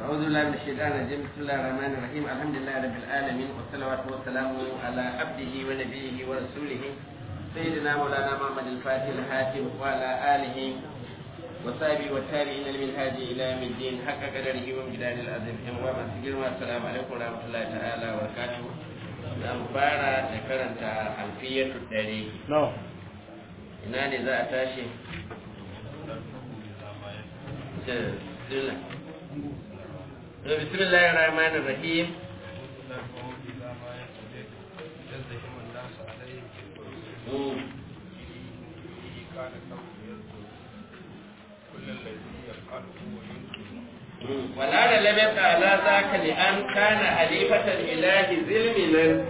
أعوذ بالله من الشيطان الرجيم بسم الله الرحمن الرحيم الحمد لله رب العالمين والصلوات والسلام على عبده ونبيه ورسوله سيدنا مولانا محمد الفاتح الحاتم وعلى آله وصحبه والتابعين للمنهاج إلى يوم الدين حق قدره ومجدار العظيم وما سجل والسلام عليكم ورحمة الله تعالى وبركاته za mu fara da karanta alfiyatu dare ina ne za a tashi بسم الله الرحمن الرحيم ولا لم يبقى على ذاك لأن كان حليفة الإله ذلمنا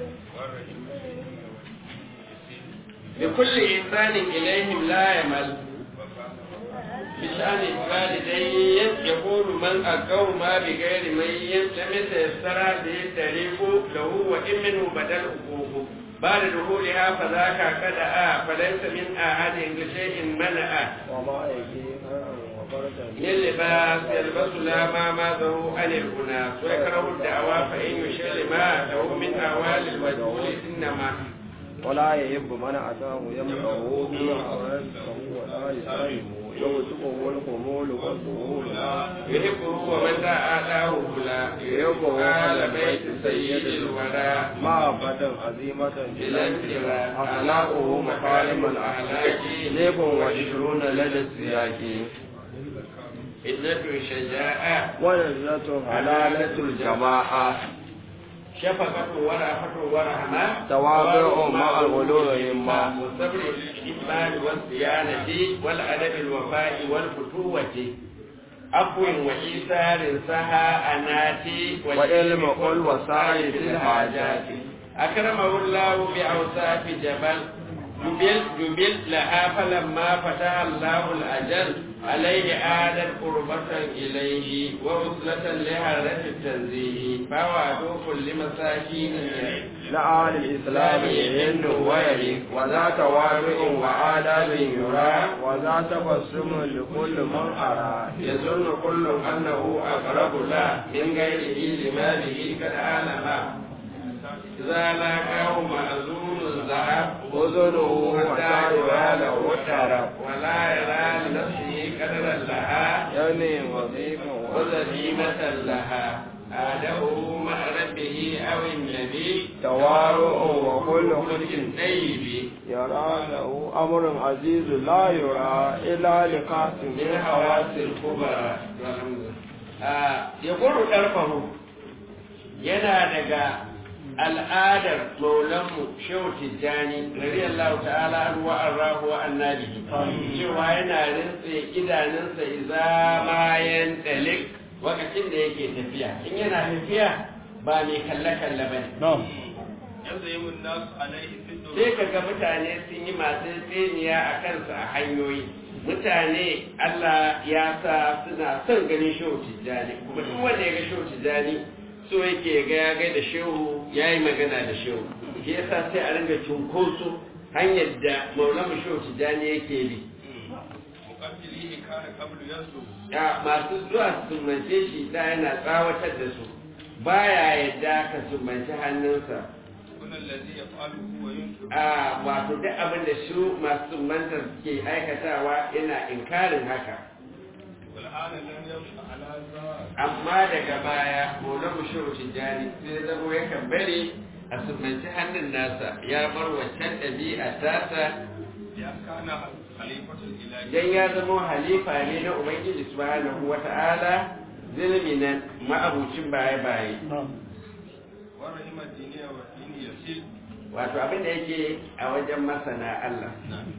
بكل إنسان إليهم لا يمل بشأن الوالدين يقول من أقوم ما بغير ميت لم يتيسر به الطريق له وإن منه بدل حقوقه بعد دخولها فذاك قد آ فليس من أحد بشيء منع من لباس يلبس لا ما ماذه عن الأناس ويكره الدعوى فإن يشل ما له من أهوال المجهول إنما ولا يحب من أتاه يمنعه بما أراد فهو لا يسلمه يوسفه الخمول والظهور يحبه ومن لا آتاه لا يحبه آل بيت سيد الورى محبة عظيمة بلا انتراء أخلاقه مكارم الأخلاق ليف وعشرون لدى السياق إنة شجاعة ونزلة حلالة الجماعة شفقة ورأفة ورحمة تواضع مع الغلو همة والصبر الإيمان والصيانة والأدب الوفاء والفتوة عفو وإيثار سها أناتي وعلم قل وسائر الحاجات أكرمه الله بأوصاف جبل جبل جبل لها فلما فتح الله الأجل عليه عادت قربة إليه ووصلة لهرة التنزيه فوعدوا كل مساكين لآل الإسلام يهن ويري وذا تواضع وآداب يرى وذا تبسم لكل من أرى يظن كل أنه أقرب له من غيره لماله قد علم إذا لاقاه مأذون ذهب أذنه حتى يرى له وترى ولا يرى لنفسه قدرا لها يعني وظيفة وذميمة لها آده مع ربه أو النبي توارؤ وكل خلق خلق طيب يرى له أمر عزيز لا يرى إلا لقاسم من حواس الكبرى يقول ɗarfahu yana daga al'adar maulanmu shehu tijjani radiyallahu ta'ala an wa'an rahu wa annabi cewa yana rintse idanunsa iza mayan dalik wakacin da yake tafiya in yana tafiya ba mai kalle-kalle ba ne sai ka ga mutane sun yi masu tseniya a kansu a hanyoyi mutane Allah ya sa suna son ganin shehu tijjani kuma duk wanda ya ga shehu tijjani so yake ga ya ga da shehu ya yi magana da shehu shi yasa sai a ringa cunkoso hanyar da maulamu shehu tijjani yake bi ya masu zuwa su sumbance shi da yana tsawatar da su baya yadda ka sumbanci hannunsa a wato duk abin da su masu sumbantar ke aikatawa yana inkarin haka amma daga baya maulan shehu tijjani sai zama yakan bari a sumbanci hannun nasa ya bar waccan ɗabi'a tasa dan ya zama halifa ne na ubangiji subhanahu wata'ala zulminan ma'abucin baye-baye wato abin da yake a wajen masana Allah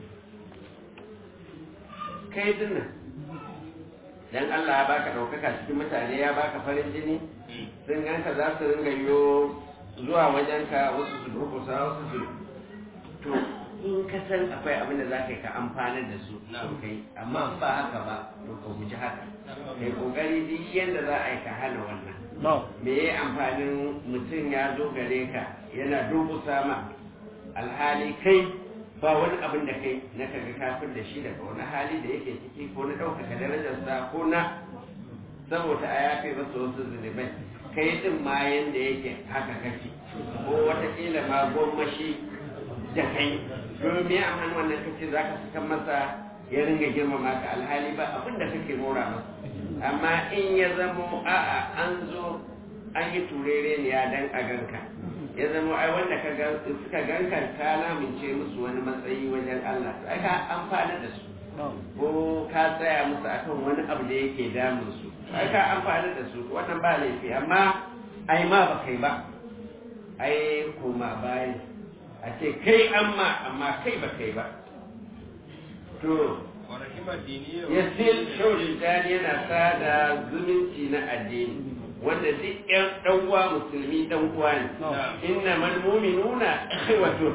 kai dinnan dan Allah ya baka ɗaukaka cikin mutane ya baka farin jini sun ganka za su ringa yiwo zuwa wajenka wasu su durkusa wasu su to in ka san akwai abin da za ka yi ka amfanar da su kai amma ba haka ba to ka guji haka kai kokari duk yadda za a yi ka hana wannan me ya amfanin mutum ya zo gare ka yana durkusa ma alhali kai ba wani abin da kai na kaga kafin da shi daga wani hali da yake ciki ko na ɗaukaka darajarsa ko na saboda a yafe masa wasu zunubai kai din ma yanda yake haka kake ko wataƙila ma gwammashi da kai domin a hannun wannan kace za ka saka masa ya ringa girmama ka alhali ba abin da kake mora masa amma in ya zamo a'a an zo an yi turere ne ya dan a ganka ya zama ai wanda ka ga suka ganka ka lamince musu wani matsayi wajen Allah sai ka amfana da su ko ka tsaya musu akan wani abu da yake damun su sai ka amfana da su wannan ba laifi amma ai ma ba kai ba ai koma bayan a ce kai amma amma kai ba kai ba to yasil shaushin tani yana sada zumunci na addini wanda duk ƴan ɗan uwa musulmi ɗan uwa ne inna man mu'minuna ikhwatun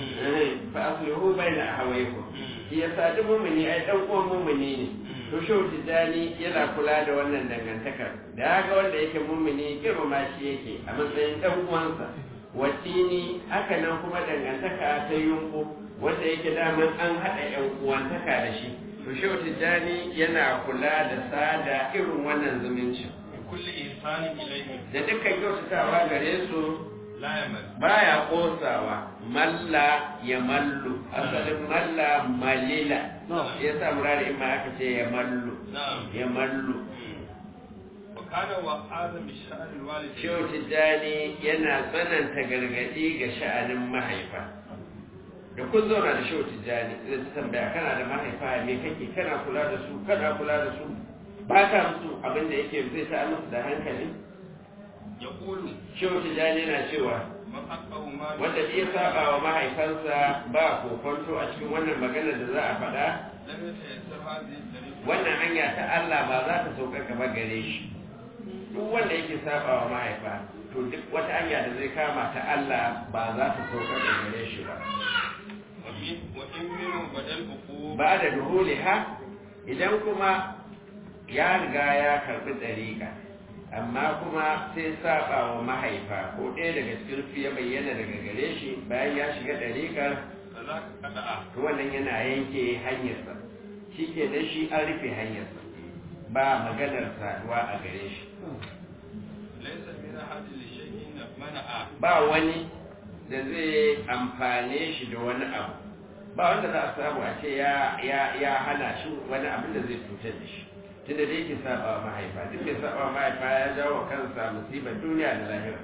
fa aslihu baina ahawaykum shi yasa duk mu'mini ai ɗan uwan mu'mini ne to shehu tijjani yana kula da wannan dangantakar da haka wanda yake mu'mini girmama shi yake a matsayin ɗan uwansa watini haka nan kuma dangantaka ta yunku wanda yake daman an haɗa ƴan uwantaka da shi to shehu tijjani yana kula da sada irin wannan zumuncin kulli ihsanin ilayhim da dukkan kyautatawa gare su la yamal baya kosawa malla ya mallu asalin malla malila ya sa murari in ma aka ce ya mallu na'am ya mallu wa kana wa azam sha'r alwalid shehu tijjani yana tsananta gargadi ga sha'anin mahaifa da kun zauna da shehu tijjani zai ta tambaya kana da mahaifa me kake kana kula da su kana kula da su ba ka musu abin da yake zai ta musu da hankali yaqulu shehu tijjani yana cewa man aqaw ma wanda ya saba wa mahaifansa ba kokonto a cikin wannan magana da za a faɗa lam yatayassar hadhihi tariq wannan hanya ta Allah ba za ta sauka gaba gare shi duk wanda yake saba wa mahaifa to duk wata hanya da zai kama ta Allah ba za ta sauka gaba gare shi ba wa min wa in min badal uqub ba da duhuliha idan kuma ya riga ya karbi dariƙa amma kuma sai saba wa mahaifa ko ɗaya daga cikin su ya bayyana daga gare shi bayan ya shiga dariƙar kaza kada'a to wannan yana yanke hanyarsa shi ke da shi an rufe hanyarsa ba maganar saduwa a gare shi laysa min hadhihi li shay'in mana'a ba wani da zai amfane shi da wani abu ba wanda za a samu a ce ya ya ya hana shi wani abin da zai cutar da shi tunda da yake saba wa mahaifa duk mai saba wa mahaifa ya jawo wa kansa musibar duniya da lahira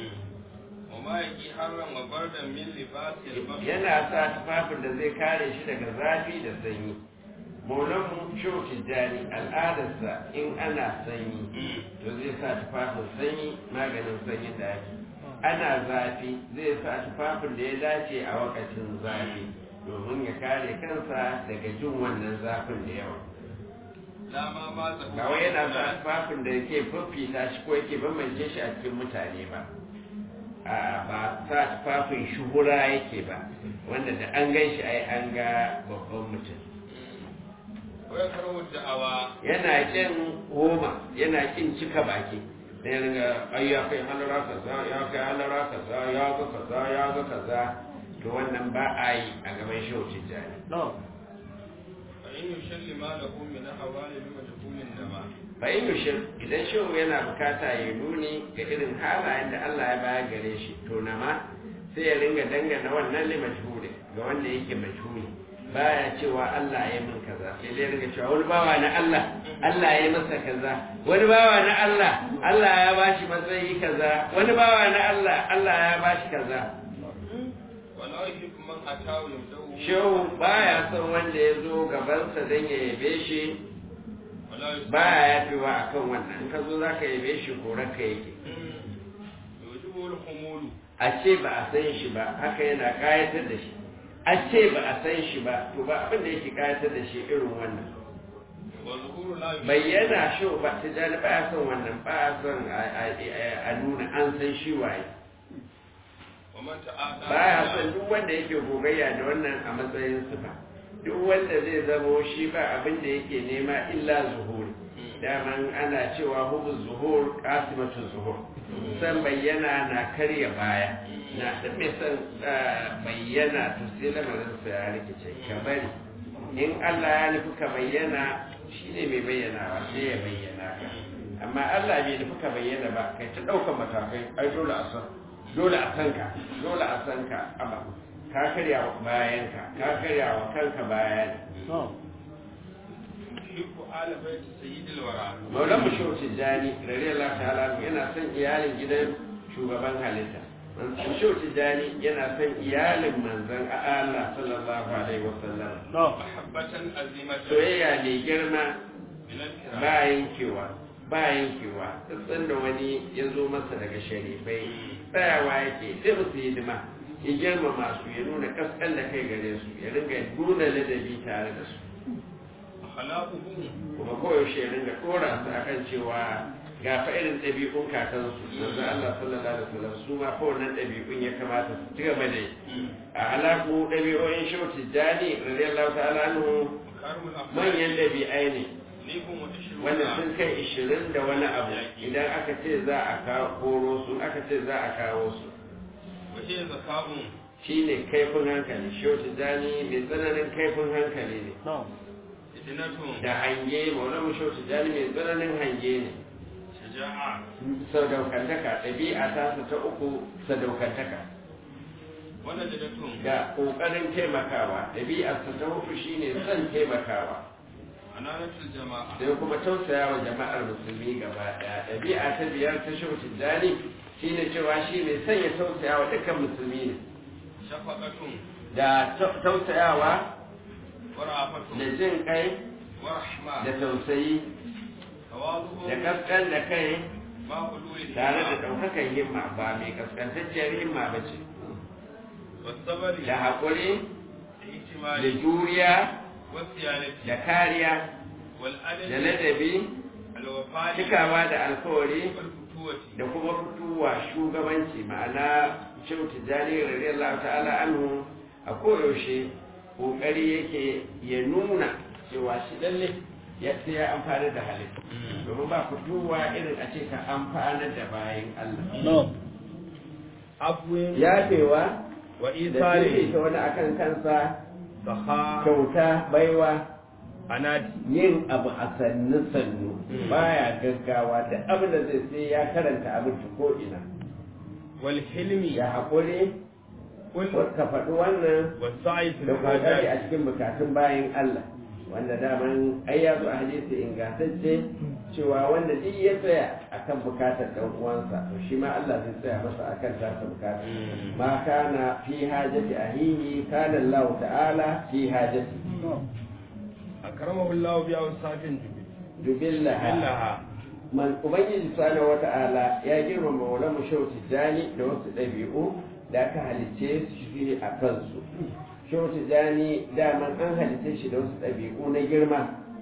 wa ma yaqi harran wa bardan min libasi al-bakhr yana sa tufafin da zai kare shi daga zafi da sanyi maulanmu shehu tijjani al'adarsa in ana sanyi to zai sa tufafin sanyi maganin sanyi da ake ana zafi zai sa tufafin da ya dace a wakacin zafi domin ya kare kansa daga jin wannan zafin da yawa la ma ma ta ba wai yana sa tufafin da yake fafita shi ko yake bambance shi a cikin mutane ba a ba sa tufafin shuhura yake ba wanda da an gan shi ai an ga babban mutum wa yakru da'awa yana kin goma yana kin cika baki da ya ringa ai ya kai halara kaza ya kai halara kaza ya ga kaza ya ga kaza to wannan ba a yi a gaban shehu tijjani fa in yushalli ma lahu min hawali bi majhulin nama fa in yushir idan shehu yana bukata ya nuni ga irin halayen da Allah ya bayar gare shi to na ma sai ya ringa dangana wannan li majhuli ga wanda yake majhuli baya cewa Allah ya min kaza sai dai ringa cewa wani bawa na Allah Allah ya masa kaza wani bawa na Allah Allah ya bashi matsayi kaza wani bawa na Allah Allah ya bashi kaza wa la yuhibbu man atahu yamdahu shehu baya son wanda ya zo gabansa don ya yabe shi wa la yuhibbu baya yafewa akan wannan in ka zo za ka yabe shi korarka yake yujibu al-khumulu a ce ba a san shi ba haka yana kayatar da shi a ce ba a san shi ba to ba abin da yake kayatar da shi irin wannan wa zuhuru la yuhibbu bayyana shi ba ta jani ba ya son wannan ba ya son a- a- a nuna an san shi waye wa man ta'ata ba ya son duk wanda yake gogayya da wannan a matsayin sifa duk wanda zai zamo shi ba abin da yake nema illa zuhuri daman ana cewa hubu zuhur kasimatu zuhur san bayyana na karya baya na da mai san ah, bayyana to sai lamarin sa ya rikice ka bari in Allah ya nufi ka bayyana shine mai bayyanawa sai ya bayyana ka amma Allah bai nufi ka bayyana ba kai ta ɗaukar matakai ai dole a san dole a san ka dole a san ka amma ka karya wa bayan ka ka karya wa kanka bayan يحب آل بيت سيد الورى maulan mu shehu tijjani radiyallahu ta'ala yana son iyalin gidan shugaban halitta shehu tijjani yana son iyalin manzon Allah sallallahu alaihi wasallam محبة عظيمة soyayya mai girma من الكرام bayan kewa bayan kewa tsatsan da wani ya zo masa daga sharifai tsayawa yake sai musu hidima ya girmama su ya nuna kaskan da kai gare su ya ringa nuna ladabi tare da su أخلاقه kuma koyaushe ya ringa dora su akan cewa ga fa irin ɗabi'un kakansu manzo Allah sallallahu alaihi wasallam su ma fa wannan ɗabi'un ya kamata su ci gaba da yi a alaƙu ɗabi'o'in shehu tijjani radiyallahu ta'ala anhu مكارم الأخلاق manyan ɗabi'ai ne ليكم وتشرون wanda sun kai ishirin da wani abu idan aka ce za a kawo koro su aka ce za a kawo su وهي ذكاء shine kaifin hankali shehu tijjani mai tsananin kaifin hankali ne فتنة da hange maulana shehu tijjani mai tsananin hange ne شجاعة sadaukantaka ɗabi'a ta su ta uku sadaukantaka ونجدة da ƙoƙarin taimakawa ɗabi'arsa ta hudu shine son taimakawa أنانة الجماعة sai kuma tausaya wa jama'ar musulmi gaba ɗaya ɗabi'a ta biyar ta shehu tijjani shine cewa shi mai son ya tausaya wa dukkan musulmi ne شفقة da ta- tausayawa ورأفة da jin kai ورحمة da tausayi da تواضع kaskan da kai مع حلول tare da الهمة ɗaukakan himma ba mai kaskantacciyar himma ba ce والصبر da haƙuri da الاحتمال juriya والصيانة da kariya da والأدب ladabi الوفاء cikawa da alkawari والفتوة da kuma fitowa shugabanci ma'ana shehu tijjani radiyallahu ta'ala anhu a koyaushe kokari yake ya nuna cewa shi lalle ya sai ya amfana da halittu domin ba fitowa irin a ce ka amfanar da bayan Allah عفو yafewa da وإيثار fifita wani akan kansa سخاء kyauta baiwa أنات yin abu a sannu sannu Mm. baya gaggawa da abin da zai sai ya karanta abin ko ina والحلم ya haƙuri قل ka faɗi wannan والسعي في da kokari a الحاجات cikin bukatun bayan Allah wanda daman ai ya zo a hadisi ingantacce cewa wanda duk ya tsaya akan bukatar dan uwansa to shi ma Allah zai tsaya masa akan tasa bukata Mm. ma kana fi hajati ahihi kana Allah ta'ala fi hajati أكرمه الله بأوصاف dubillaha جبلها man ubangiji subhanahu wata'ala ya girmama maulana shehu tijjani da wasu ɗabi'u da aka halicce su shi a kansu shehu tijjani daman an halicce shi da wasu ɗabi'u na girma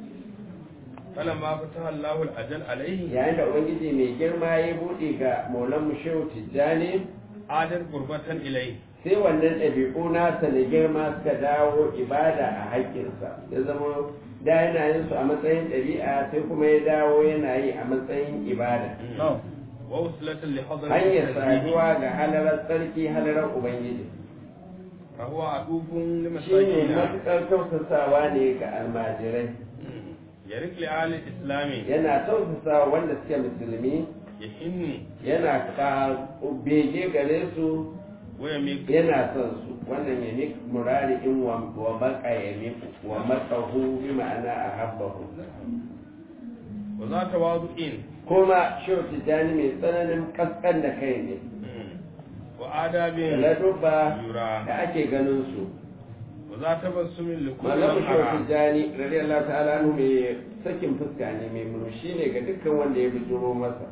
فلما فتح الله الأجل عليه yayin da ubangiji mai girma ya buɗe ga maulan shehu tijjani عادت قربة إليه sai wannan ɗabi'u nasa na girma suka dawo ibada a haƙƙinsa ya zama da yana yin su a matsayin ɗabi'a sai kuma ya dawo yana yi a matsayin ibada ووصلة لحضرة hanyar التسبيح saduwa ga halarar tsarki halarar ubangiji فهو عطوف shi ne لمساكين matuƙar tausasawa ne ga almajirai يرك لآل الإسلام yana tausasawa wanda suke musulmi يحن yana ka bege gare su ويميك yana son su wannan ya mik murari in wa wa baka ya mik wa matsahu bi ma'ana a habbahu وذا تواضع kuma shehu tijjani mai tsananin kaskan da kai ne وآداب da ladubba يرى da ake ganin su وذا تبسم لكل malamu من shehu أرى tijjani radiyallahu ta'ala anhu mai sakin fuska ne mai murmushi ne ga dukkan wanda ya bijiro masa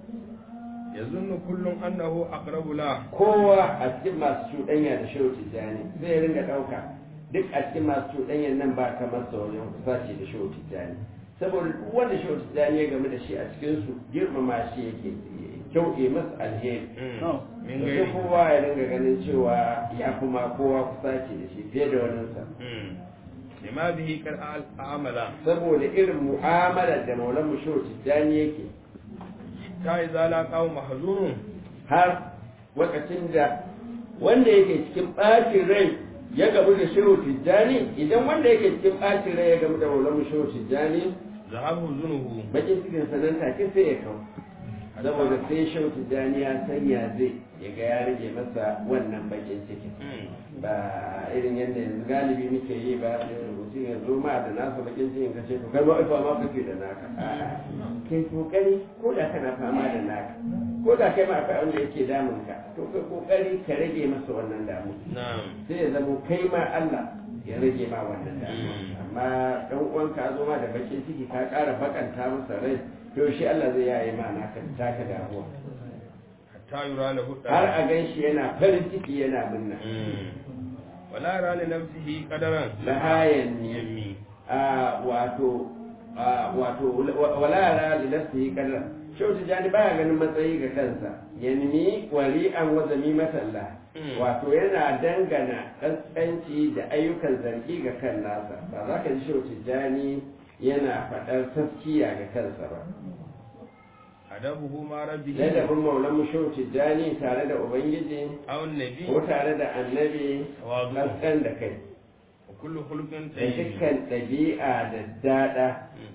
يظن كل أنه أقرب له kowa a cikin masu cuɗanya da shehu tijjani zai ringa ɗauka duk a cikin masu cuɗanyan nan ba kamar sa wajen kusaci da shehu tijjani saboda duk wanda shehu tijjani ya game da shi a cikin su girmama shi yake kyauɗe masa alheri من da sai غيره kowa ya ringa ganin cewa ya fi ma kowa kusaci da shi fiye da waninsa لما به قد أعمل saboda irin mu'amalar da maulan mu shehu tijjani yake ta iza laƙawo mahazurun har lokacin da wanda yake cikin ɓacin rai ya gamu da shehu tijjani idan wanda yake cikin ɓacin rai ya gamu da maulamu shehu tijjani zahabu zunuhu bakin cikin sanan take sai ya kawo saboda sai shau tijjani ya sanya zai ya ga ya rage masa wannan bakin cikin ba irin yadda yanzu galibi muke yi ba sai rubutu ya zo ma da nasa bakin cikin ka ce to kai ma ifa ma kake da naka A'a, kai kokari ko da kana fama da naka ko da kai ma akwai wanda yake damun ka to kai kokari ka rage masa wannan damu na'am sai ya zama kai ma Allah ya rage ma wannan damu amma dan uwan ka zo ma da bakin ciki ka ƙara bakanta masa rai to shi Allah zai yaye ma naka taka damuwa hatta yura lahu har a gan shi yana farin ciki yana minna wala yara li nafsihi qadaran lahayan ne yammi a wato a wato wala yara li nafsihi kadar shau tijani baya ganin matsayi ga kansa yanmi wali'an wa zamimatan Mm. wato yana dangana kaskanci da ayyukan zargi ga kan nasa ba za ka ji shau tijani yana faɗar taskiya ga kansa ba adabuhu ma rabbihi ladabin maulan shau tijani tare da ubangiji aw nabi ko tare da annabi tawadu kaskan da kai wa kullu khuluqin da tayyib dukkan ɗabi'a da daɗa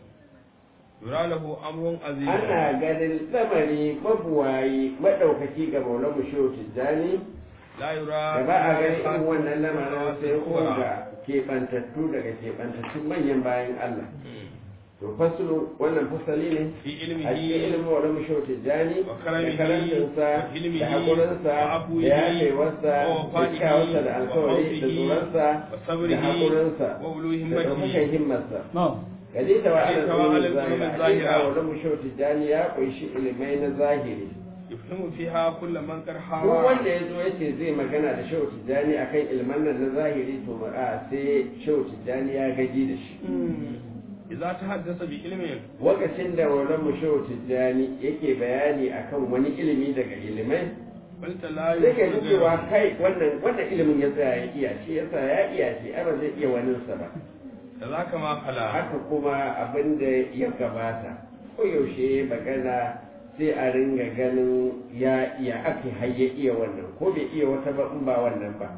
yura lahu amrun azim ana ganin lamari mabuwayi maɗaukaki ga maulan mushehu tijjani la yura da ba a ganin irin wannan lamarin sai ko ga keɓantattu daga keɓantattun manyan bayan Allah to fasulu wannan fasali ne fi a cikin ilmihi ilimin maulan mushehu tijjani wa da karamihi karantinsa wa hilmihi da haƙurinsa wa da afuwihi yafewarsa wa da wafaihi kyawarsa da wa alkawari da khawfihi tsoronsa wa da sabrihi haƙurinsa wa ulu da ɗaukakan himmatihi himmarsa na'am Kalita wa ala Kalita wa ala zahira, ulumi hakika zahira. wa lamu shau tijjani ya kunshi ilimai na zahiri. yufhimu fiha kullu man qad Duk hawa wanda ya zo ya ce zai magana da shau tijjani akan ilman nan na zahiri to a sai shau tijjani ya gaji da shi. idza tahaddasa bi ilmin Lokacin da wannan mu shau tijjani yake bayani akan wani ilimi daga ilimai, qulta la sai ka ji yusiru cewa kai wannan wannan ilimin ya tsaya ya iya shi yasa ya iya shi ai ba zai iya waninsa ba. kazaka ma khala haka kuma abin da ya gabata ko yaushe magana sai a ringa ganin ya iya aka hayya iya wannan ko bai iya wata ba in ba wannan ba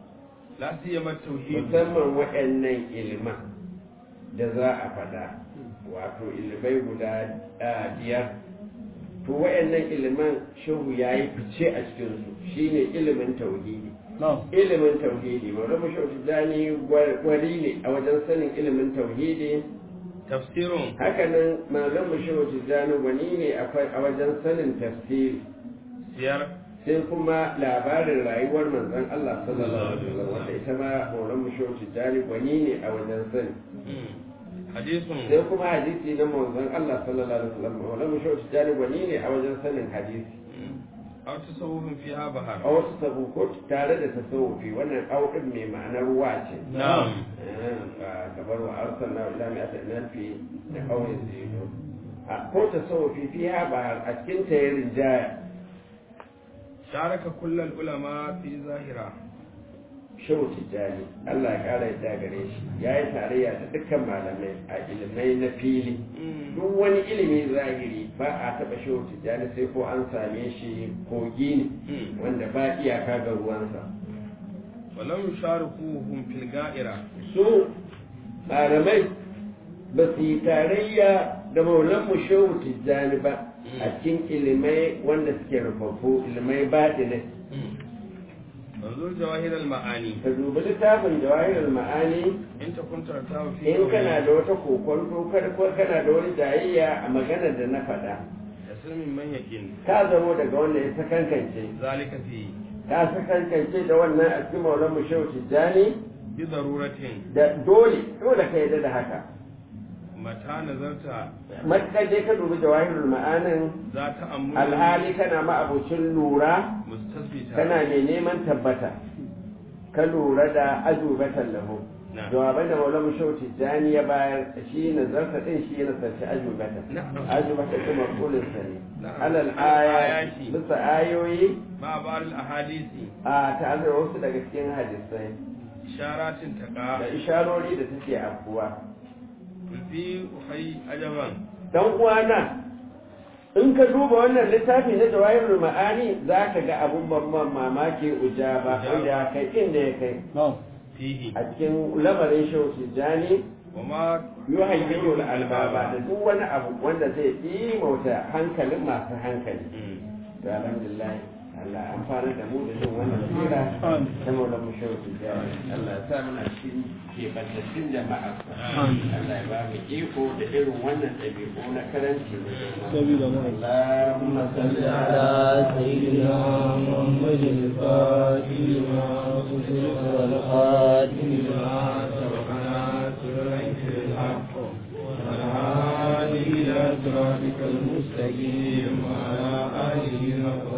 la siyama tauhid musamman waɗannan iliman da za a faɗa wato ilimai guda ah, biyar to waɗannan iliman shehu ya yi fice a cikinsu shine ilimin tauhidi na'am ilimin tauhidi maulama shehu tijjani gwari ne a wajen sanin ilimin tauhidi tafsirun hakanan malam mushewa tijjani wani ne akwai a wajen sanin tafsiri siyar sai kuma labarin rayuwar manzon Allah sallallahu alaihi wasallam wanda ita ma malam mushewa tijjani wani ne a wajen sani hadisun sai kuma hadisi na manzon Allah sallallahu alaihi wasallam malam mushewa tijjani wani ne a wajen sanin hadisi aw tasawufin fiha bahar a wasu sabuko tare da tasawufi wannan audin mai ma'anar ruwa ce na'am ba kamar wa arsalna ila mi'ati alfi da kawai zai a ko tasawufi fiha ba a cikin ta ya rinjaya sharaka kullal ulama fi zahira shehu tijjani Allah ya kara yadda gare shi ya yi tarayya da dukkan malamai a ilimai na fili duk wani ilimi zahiri ba a taɓa shehu tijjani sai ko an same shi kogi ne wanda ba iyaka ga ruwansa walam yusharikuhum fil ga'ira su malamai ba su yi tarayya da maulan mu shehu tijjani ba a cikin ilimai wanda suke rufaffu ilimai baɗinai manzur jawahir al ma'ani ka dubi littafin jawahirul ma'ani in takun tartawa fi in kana da wata kokonto kada ko kana da wani jayayya a maganar da na faɗa taslimin man yakin ka zamo daga wanda ya sakankance zalika fi ka sakankance da wannan a cikin maulan mu shehu tijjani bi daruratin da dole dole ka yarda da haka mata nazarta matuƙar dai ka dubi jawahirul ma'anin za ta amuru alhali kana ma'abucin lura mustasbita kana mai neman tabbata ka lura da azubatan lahu Na. jawaban da maulamu shau tijjani ya bayar shi nazarta din shi ya nasarci azubata Na'am. azubata kuma kulin sa ne Na'am. alal Alal aya ayati. bisa ayoyi ma ba'al ahadisi a tare da wasu daga cikin hadisai isharatin da taqa isharori da take afkuwa fi uhay ajaban dan uwana in ka duba wannan littafi na jawahirul ma'ani za ka ga abun babban mamaki ujaba Ujaba. wanda ya kai inda ya kai na'am fihi a cikin lamarin shehu tijjani wa ma yuhayyiru albaba da duk wani abu wanda zai imauta hankalin masu hankali to alhamdulillah Allah amfana da mu da jin wannan sira ta maula mu shehu tijjani Allah ya sa muna cikin kebantattun jama'a Allah ya ba mu iko da irin wannan ɗabi'u na karanci da sabida mu Allahumma salli ala سيدنا محمد الفاتح لما أغلق والخاتم لما سبقنا سرعك الحق والهادي إلى صراطك المستقيم وعلى آله حق